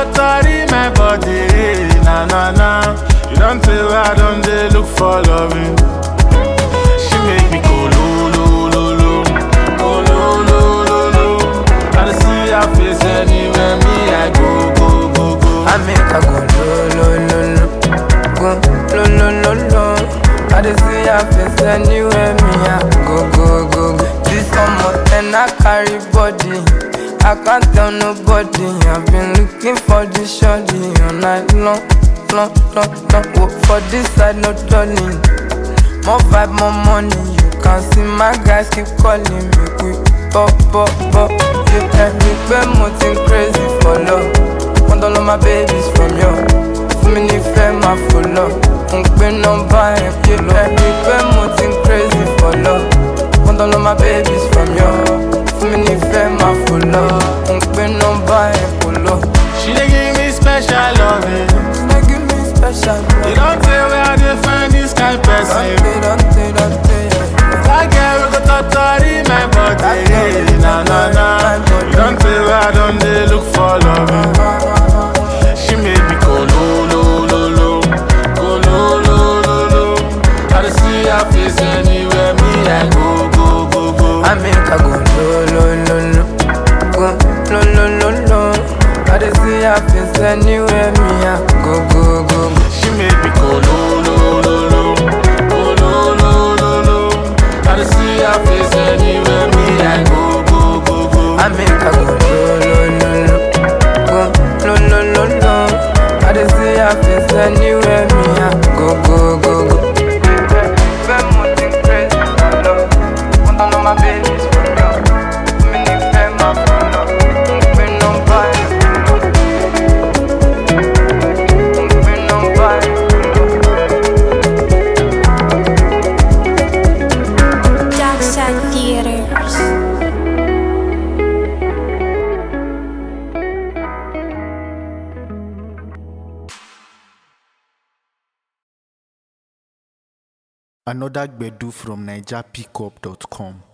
totori my body, na na na. You don't tell where I don't dey look for loving. She make me go lo lo lo lo, go lo lo lo lo. I dey see her face anywhere me I go go go go. I make her go lo lo lo lo, go lo lo lo lo. I dey see her face anywhere me I go go go go. This summer and I carry body, I can't tell nobody. I've been looking for this shorty all night long, long, long, long. Work for this side, no turning. More vibe, more money. You can see my guys keep calling me quick, pop, pop, pop. Yeah, every pé mo ti ń crazy for love. Want all of my babies from you. Fún mi nífẹ̀ẹ́ máa fò lọ. Mo ń pín nọ́mbà ẹ̀ pé lọ. Ẹ̀rí pé mo ti ń crazy for love. Want all of my babies from you. Fún mi nífẹ̀ẹ́ máa fò lọ. Mo ń pín nọ́mbà ẹ̀ kò lọ. She dey give me special loving. Ṣé give me special love? You don't tell where I dey find this kind person. Dante, Dante, Dante, yeah. That girl we go totori my body, na na na. You don't tell where I don't dey look for loving. She make me go lo lo lo lo, go lo lo lo lo. I dey see her face anywhere me I go go go go. I make her go lo lo lo lo, go lo lo lo lo. I dey see her face anywhere me I go go go go. She make me go lo lo lo lo, go lo lo lo lo. I dey see her face anywhere me I go go go go. I make her go lo lo lo lo, go lo lo lo lo. I dey see her face anywhere me I go go go go. Fẹ́ mo ti ń crazy for love, wọ́n tán lọ́ máa babies for love. Mi ní fẹ́ máa fò lọ, mo ń pín nọ́mbà ẹ̀ kò lọ. Mo ń pín nọ́mbà ẹ̀ kò lọ. Darkside Theaters. Another Gbedu from NigerPickup.com.